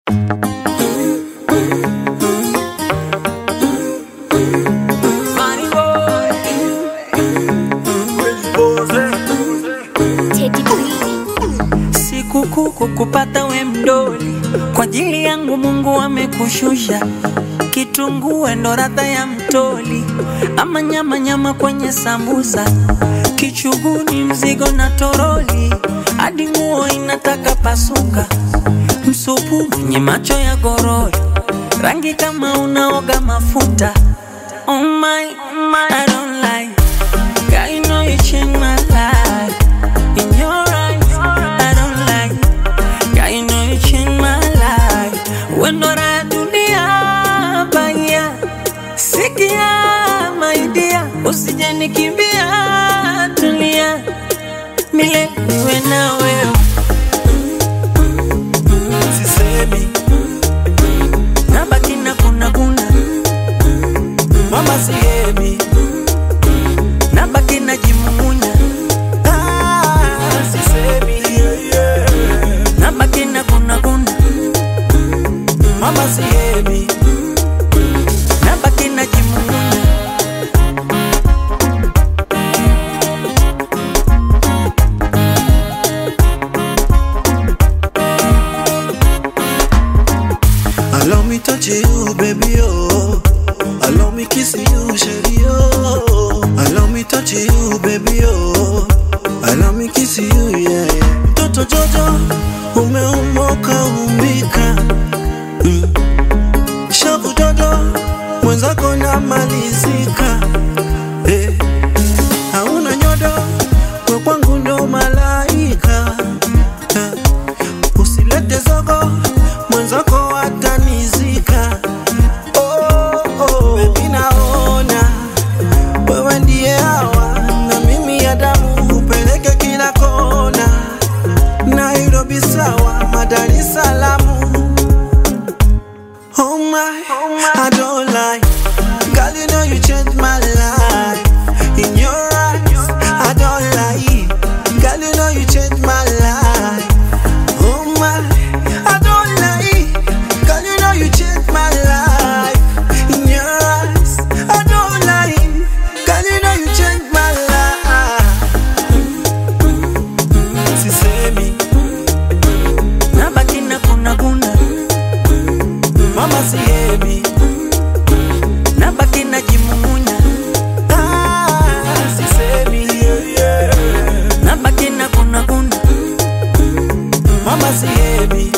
Funny boy. Teddy B. Sikukuu kukupata we mdoli, kwa ajili yangu Mungu amekushusha. Kitunguu ndo radha ya mtoli, ama nyama nyama kwenye sambusa, kichuguni mzigo na toroli, hadi nguo inataka pasuka, msupu mwenye macho ya gorori, rangi kama unaoga mafuta. Oh my, oh my, I don't like. Girl, you know you changed my life. In your eyes, I don't like. Girl, you know you changed my life. When I dunia baya, sikia my dear, usije nikimbia, tulia, milele niwe na wewe. sisemi Nabaki na kuna kuna, mama sihemi nabaki na jimumunya, ah, sisemi yeah, yeah. nabaki na kuna kuna, mama sihemi nabaki na jimumunya. Allow me touch you, baby, oh. Allow me kiss you, shady, oh. Allow me touch you, baby, oh. Allow me kiss you, yeah, yeah. Mtoto Jojo, umeumoka umbika. Mm. Shavu dodo, mwenzako namalizika. Eh. Hauna nyodo, we kwangu ndo malaika. Eh. Usilete zogo, mwenzako atanizika. Oh, oh, baby naona wewe ndiye hawa na mimi ya damu upeleke kila kona. Nairobi sawa, Dar es Salaam. Oh my, I don't lie. Girl, you know you changed my life. In your eyes, I don't lie. Girl, you know you changed my life. Oh my, I don't lie. Girl, you know you changed my life. In your eyes, I don't lie. Girl, you know you changed my life. Sisemi, Nabaki na kuna kuna, mama sihemi. nabaki na jimumunya, Ah, sisemi, yeah, yeah. nabaki na kuna kuna, Mama sihemi.